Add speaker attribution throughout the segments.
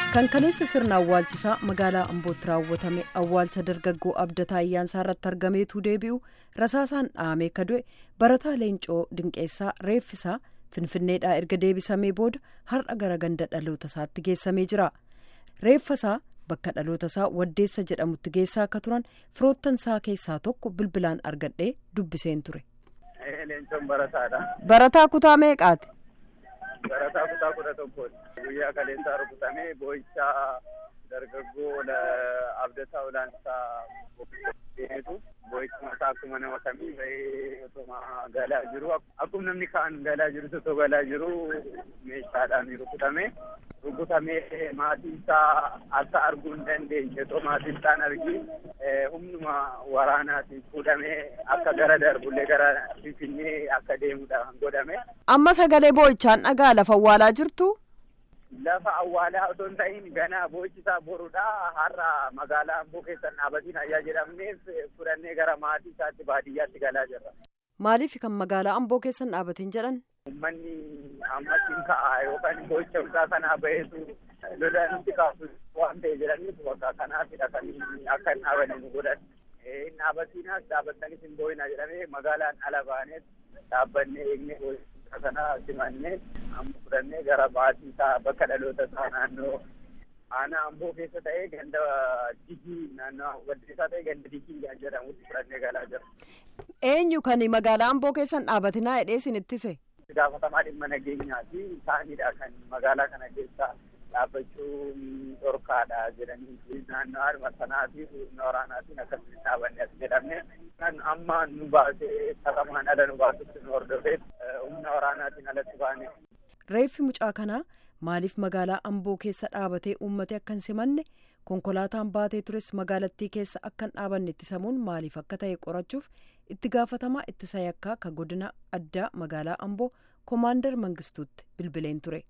Speaker 1: kan kaleessa sirna awwaalchisaa magaalaa ambootti raawwatame awwaalcha dargaggoo abdataa ayyaansaa irratti argameetu deebi'u rasaasaan dhahamee ka du'e barataa leencoo dinqeessaa reeffisaa finfinneedhaa erga deebisamee booda har'a gara ganda dhaloota isaatti geessamee jira reeffasaa bakka dhaloota isaa waddeessa jedhamutti geessaa akka turan firoottan isaa keessaa tokko bilbilaan argadhee dubbiseen ture.
Speaker 2: Leencoon barataadha.
Speaker 1: Barataa kutaa meeqaati?
Speaker 2: Barataa kutaa kudha tokkooti. Guyyaa kaleessaa rukutamee boo'ichaa dargaggoo abdataa olaansaa deemetu boo'icha mataa akkuma nama kamii bahee otuma galaa jiru akkuma namni kaan galaa jiru otoo galaa jiru meeshaadhaan rukutame rukutamee maatii isaa akka arguu hin dandeenye otoo maatii isaan argi humnuma waraanaatiin fuudhamee akka gara darbullee gara finfinnee akka deemudhaan godhame.
Speaker 1: Amma sagalee boo'ichaan dhagaa lafa awwaalaa jirtu.
Speaker 2: Lafa awwaalaa otoo hin ta'in ganaa boo'ichisaa borudha. Har'a magaalaa Amboo keessan dhaabatiin ayyaa jedhamneef fudhannee gara maatii isaatti baadiyyaatti galaa jirra.
Speaker 1: Maaliif kan magaalaa Amboo keessan dhaabatiin jedhan?
Speaker 2: Uummanni ammatiin ka'a yookaan boo'icha isaa kanaa baheetu lola nutti kaasu waan ta'e jedhaniif bakka kanaafidha kan akka hin dhaabanne nu godhan. Hin dhaabatinaas dhaabattanis hin boo'ina jedhamee magaalaan ala baanees dhaabbannee eegnee boo'icha kana simannee amma fudhannee gara maatii isaa bakka dhaloota isaa naannoo aanaa amboo keessa ta'ee ganda digii naannoo waddeessaa ta'ee ganda digii jedhamutti fudhannee galaa jira.
Speaker 1: Eenyu kan magaalaa amboo keessan dhaabatinaa hidhee isin ittise?
Speaker 2: gaafatamaa dhimma nageenyaa fi isaanidha kan magaalaa kana keessa dhaabbachuun dhorkaadha jedhanii naannoo harma sanaa fi humna waraanaatiin akkasitti dhaabanne as jedhamne kan amma nu baasee saqamaan ala nu baasutti nu hordofeef humna waraanaatiin alatti baane.
Speaker 1: Reeffi mucaa kanaa maaliif magaalaa Amboo keessa dhaabatee uummate akka hin simanne konkolaataan baatee tures magaalattii keessa akka hin dhaabanne ittisamuun maaliif akka ta'e qorachuuf itti gaafatamaa ittisa yakkaa ka godina addaa magaalaa Amboo Koomaandar Mangistuutti bilbileen ture.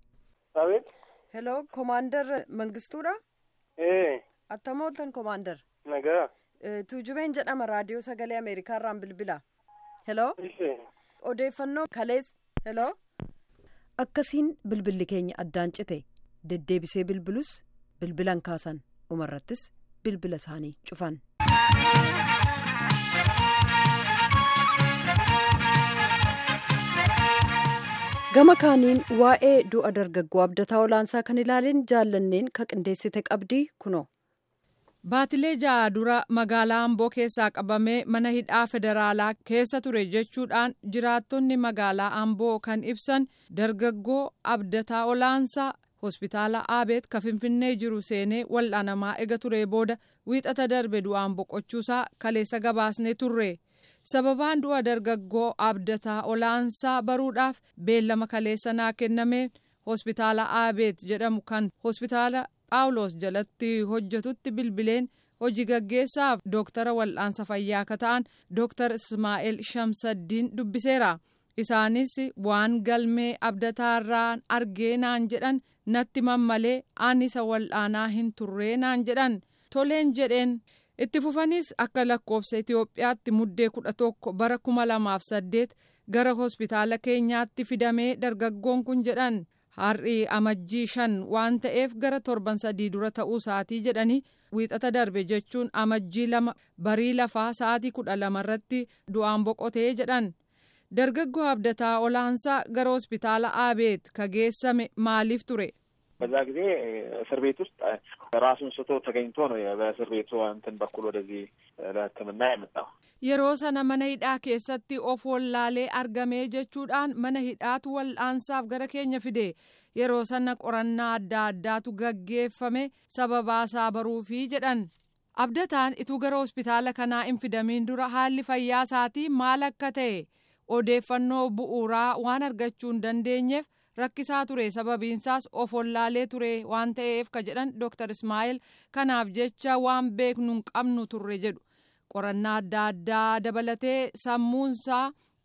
Speaker 1: Hello Koomaandar Mangistuudha?
Speaker 3: Ee.
Speaker 1: Attam ooltan Koomaandar?
Speaker 3: Nagaa.
Speaker 1: Tuujubeen jedhama raadiyoo sagalee Ameerikaa irraan bilbila. Hello? Odeeffannoo kalees. Hello? Akkasiin bilbilli keenya addaan cite deddeebisee bilbilus bilbilan kaasan dhumarrattis bilbila isaanii cufan. gama kaaniin waa'ee du'a dargaggoo abdataa olaansaa kan ilaaleen jaallanneen ka qindeessite qabdii kunoo.
Speaker 4: Baatilee ja'a dura magaalaa Amboo keessaa qabamee mana hidhaa federaalaa keessa ture jechuudhaan jiraattonni magaalaa Amboo kan ibsan dargaggoo abdataa olaansaa hospitaala Aabeet ka Finfinnee jiru seenee wal'aanamaa ega ture booda wiixata darbe du'aan boqochuusaa kaleessa gabaasnee turre. sababaan du'a dargaggoo abdataa olaansaa baruudhaaf beellama kaleessa naa kenname hospitaala aabeet jedhamu kan hospitaala phaawulos jalatti hojjetutti bilbileen hojii gaggeessaaf dooktara wal'aansa fayyaa akka ta'an dooktar ismaa'eel shamsaddiin dubbiseera isaanis waan galmee abdataarraan argee naan jedhan natti mammalee aan isa wal'aanaa hin turree naan jedhan toleen jedheen. itti fufanis akka lakkoofsa Itoophiyaatti muddee kudha tokko bara kuma lamaaf saddeet gara hospitaala keenyaatti fidamee dargaggoon kun jedhan har'i amajjii shan waan ta'eef gara torban sadii dura ta'uu isaatii jedhanii wiixata darbe jechuun amajjii lama barii lafaa sa'aatii kudha lamarratti du'aan boqotee jedhan dargaggoo abdataa olaansaa gara hospitaala aabeet ka geessame maaliif ture.
Speaker 3: በዛ ጊዜ እስር ቤት ውስጥ ራሱን ስቶ ተገኝቶ ነው በእስር ቤቱ እንትን በኩል ወደዚህ ለሕክምና የመጣው።
Speaker 4: yeroo sana mana hidhaa keessatti of wallaalee argamee jechuudhaan mana hidhaatu wal'aansaaf gara keenya fide yeroo sana qorannaa adda addaatu gaggeeffame sababaasaa baruufii jedhan abdataan ituu gara hospitaala kanaa hin fidamiin dura haalli fayyaa isaatii maal akka ta'e odeeffannoo bu'uuraa waan argachuu hin dandeenyeef rakkisaa ture sababiinsaas of wallaalee ture waan ta'eef ka jedhan dooktar ismaa'eel kanaaf jecha waan beeknu hin qabnu turre jedhu qorannaa adda addaa dabalatee sammuunsaa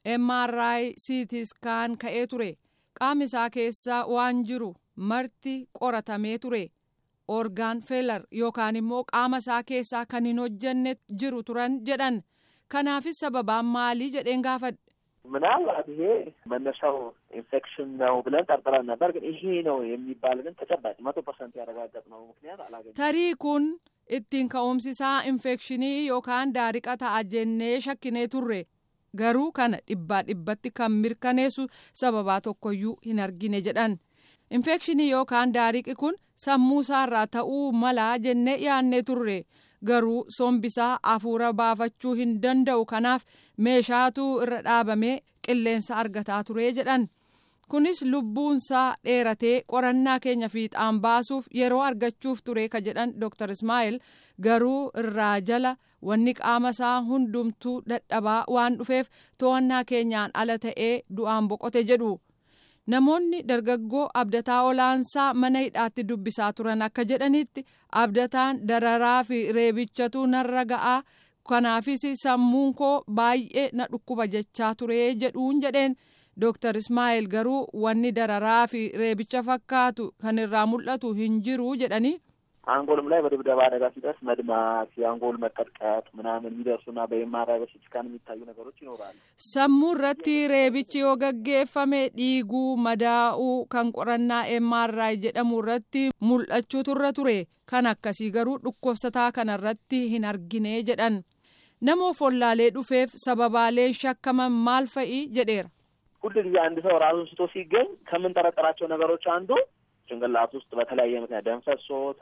Speaker 4: mri siitiskaan ka'ee ture qaama isaa keessaa waan jiru marti qoratamee ture orgaan feelar yookaan immoo qaama isaa keessaa kan hin hojjenne jiru turan jedhan kanaafis sababaan maalii jedheen gaafadhe.
Speaker 3: ምናልባት ይሄ መነሻው ኢንፌክሽን ነው ብለን ጠርጥረን ነበር። ግን ይሄ ነው የሚባል ግን ተጨባጭ መቶ ፐርሰንት ያረጋገጥነው ምክንያት አላገኘንም።
Speaker 4: tarii kun ittiin ka'umsisaa infekshinii yookaan daariqa ta'a jennee shakkinee turre garuu kana dhibbaa dhibbatti kan mirkaneessu sababaa tokkoyyuu hin argine jedhan infekshinii yookaan daariqi kun sammuu isaarraa ta'uu malaa jennee yaannee turre garuu sombisaa hafuura baafachuu hin danda'u kanaaf meeshaatu irra dhaabamee qilleensa argataa ture jedhan kunis lubbuunsaa dheeratee qorannaa keenya fiixaan baasuuf yeroo argachuuf ture ka jedhan dr ismaa'il garuu irraa jala wanni qaama isaa hundumtuu dadhabaa waan dhufeef to'annaa keenyaan ala ta'ee du'aan boqote jedhu namoonni dargaggoo abdataa olaansaa mana hidhaatti dubbisaa turan akka jedhanitti abdataan dararaa fi reebichatu narra ga'aa kanaafis sammuun koo baay'ee na dhukkuba jechaa ture jedhuun jedheen dooktar ismaa'il garuu wanni dararaa fi reebicha fakkaatu kan irraa mul'atu hin jiru jedhanii
Speaker 3: አንጎልም ላይ በድብደባ አደጋ ሲደርስ መድማት፣ የአንጎል መቀጥቀጥ ምናምን የሚደርሱና በኤምአርአይ በሲቲስካን የሚታዩ ነገሮች ይኖራሉ።
Speaker 4: sammuu irratti reebichi yoo gaggeeffame dhiiguu madaa'uu kan qorannaa MRI jedhamu irratti mul'achuu turre ture kan akkasii garuu dhukkubsataa kana irratti hin argine jedhan nama follaalee dhufeef sababaaleen shakkaman maal fa'i jedheera.
Speaker 3: ሁል ጊዜ አንድ ሰው ራሱን ስቶ ሲገኝ ከምንጠረጠራቸው ነገሮች አንዱ ጭንቅላት ውስጥ በተለያየ ምክንያት ደም ፈሶት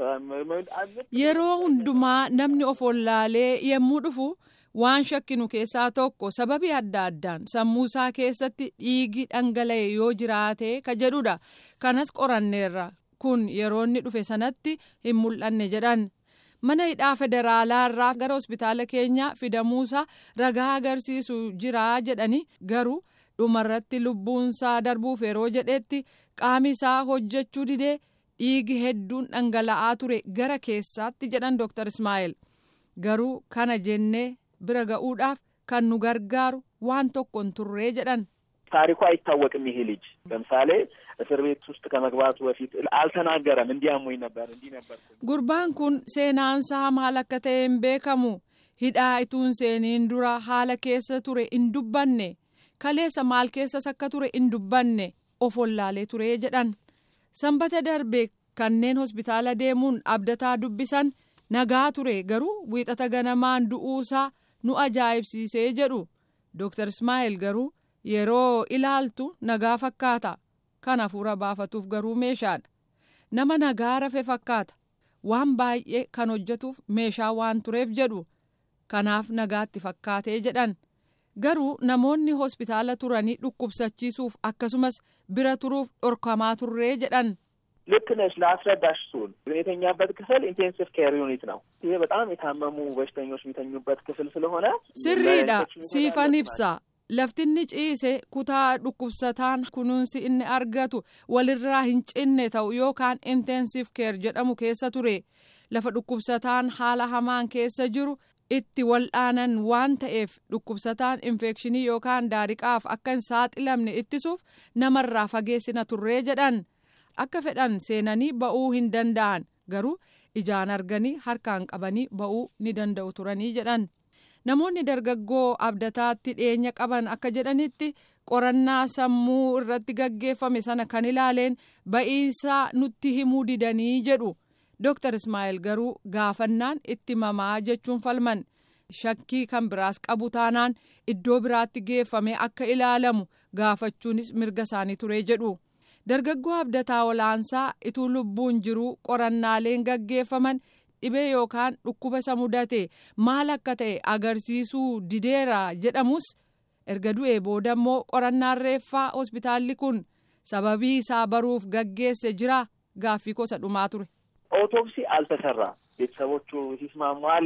Speaker 4: yeroo hundumaa namni of wallaalee yommuu dhufu waan shakkinu keessaa tokko sababii adda addaan sammuu isaa keessatti dhiigi dhangala'e yoo jiraate ka jedhudha kanas qoranneerra kun yeroo inni dhufe sanatti hin mul'anne jedhan mana hidhaa federaalaa irraa gara hospitaala keenyaa fidamuusaa ragaa agarsiisu jira jedhani garuu dhumarratti lubbuunsaa darbuuf yeroo jedhetti qaami isaa hojjechuu didee dhiigi hedduun dhangala'aa ture gara keessaatti jedhan dooktar ismaa'il garuu kana jennee bira ga'uudhaaf kan nu gargaaru waan tokko hin turree jedhan.
Speaker 3: ታሪኩ አይታወቅም። ይሄ ልጅ ለምሳሌ እስር ቤት ውስጥ ከመግባቱ በፊት አልተናገረም። እንዲያሙኝ ነበር እንዲህ ነበር።
Speaker 4: gurbaan kun seenaansaa maal akka ta'e hin beekamu hidhaa ituun seeniin dura haala keessa ture hin dubbanne kaleessa maal keessas akka ture hin dubbanne of wallaalee ture jedhan sanbata darbe kanneen hospitaala deemuun abdataa dubbisan nagaa ture garuu wiixata ganamaan du'uusaa nu ajaa'ibsiisee jedhu dooktar ismaa'il garuu yeroo ilaaltu nagaa fakkaata kan hafuura baafatuuf garuu meeshaadha nama nagaa rafe fakkaata waan baay'ee kan hojjetuuf meeshaa waan tureef jedhu kanaaf nagaatti fakkaatee jedhan garuu namoonni hospitaala turanii dhukkubsachiisuuf akkasumas bira turuuf dhorkamaa turree jedhan.
Speaker 3: ልክ ነሽ። ለአስረዳሽ ስል የተኛበት ክፍል ኢንቴንሲቭ ኬር ዩኒት ነው። ይሄ በጣም የታመሙ በሽተኞች የሚተኙበት ክፍል ስለሆነ
Speaker 4: sirriidha siifan ibsa laftinni ciise kutaa dhukkubsataan kunuunsi inni argatu walirraa hin cinne ta'u yookaan intensive care jedhamu keessa ture lafa dhukkubsataan haala hamaan keessa jiru itti wal'aanan waan ta'eef dhukkubsataan infekshinii yookaan daariqaaf akka hin saaxilamne ittisuuf namarraa fageessina turree jedhan akka fedhan seenanii ba'uu hin danda'an garuu ijaan arganii harkaan qabanii ba'uu ni danda'u turanii jedhan. namoonni dargaggoo abdataatti dhiyeenya qaban akka jedhanitti qorannaa sammuu irratti gaggeeffame sana kan ilaaleen ba'iinsaa nutti himuu didanii jedhu dooktar ismaa'il garuu gaafannaan itti mamaa jechuun falman shakkii kan biraas qabu taanaan iddoo biraatti geeffame akka ilaalamu gaafachuunis mirga isaanii ture jedhu dargaggoo abdataa olaansaa ituu lubbuun jiruu qorannaaleen gaggeeffaman. dhibee yookaan dhukkuba isa mudate maal akka ta'e agarsiisuu dideera jedhamus erga du'ee booda immoo qorannaan reeffaa hospitaalli kun sababii isaa baruuf gaggeesse jira gaaffii kosa dhumaa ture.
Speaker 3: ኦቶፕሲ አልተሰራም። ቤተሰቦቹ ሲስማሙ አለ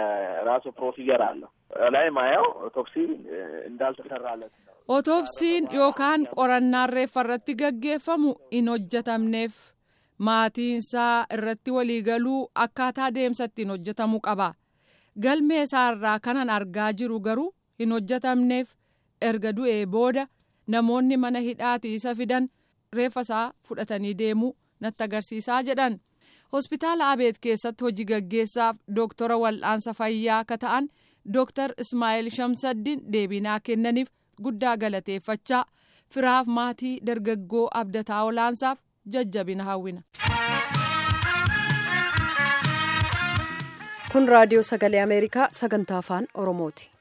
Speaker 3: የራሱ ፕሮሲጀር አለው ላይ ማየው ኦቶፕሲ እንዳልተሰራለት ነው።
Speaker 4: otoopsiin yookaan qorannaan reeffa irratti gaggeeffamu hin hojjetamneef. maatiinsaa irratti waliigaluu akkaataa deemsa ittiin hojjetamuu qaba galmee isaarraa kanan argaa jiru garuu hin hojjetamneef erga du'ee booda namoonni mana hidhaati isa fidan reeffa isaa fudhatanii deemuu natti agarsiisaa jedhan hospitaala abeet keessatti hojii gaggeessaaf dooktora wal'aansa fayyaa akka ta'an dooktar ismaa'eel shamsaddin deebinaa kennaniif guddaa galateeffachaa firaaf maatii dargaggoo abdataa olaansaaf jajjabina hawwina.
Speaker 1: kun raadiyoo sagalee ameerikaa sagantaa afaan oromooti.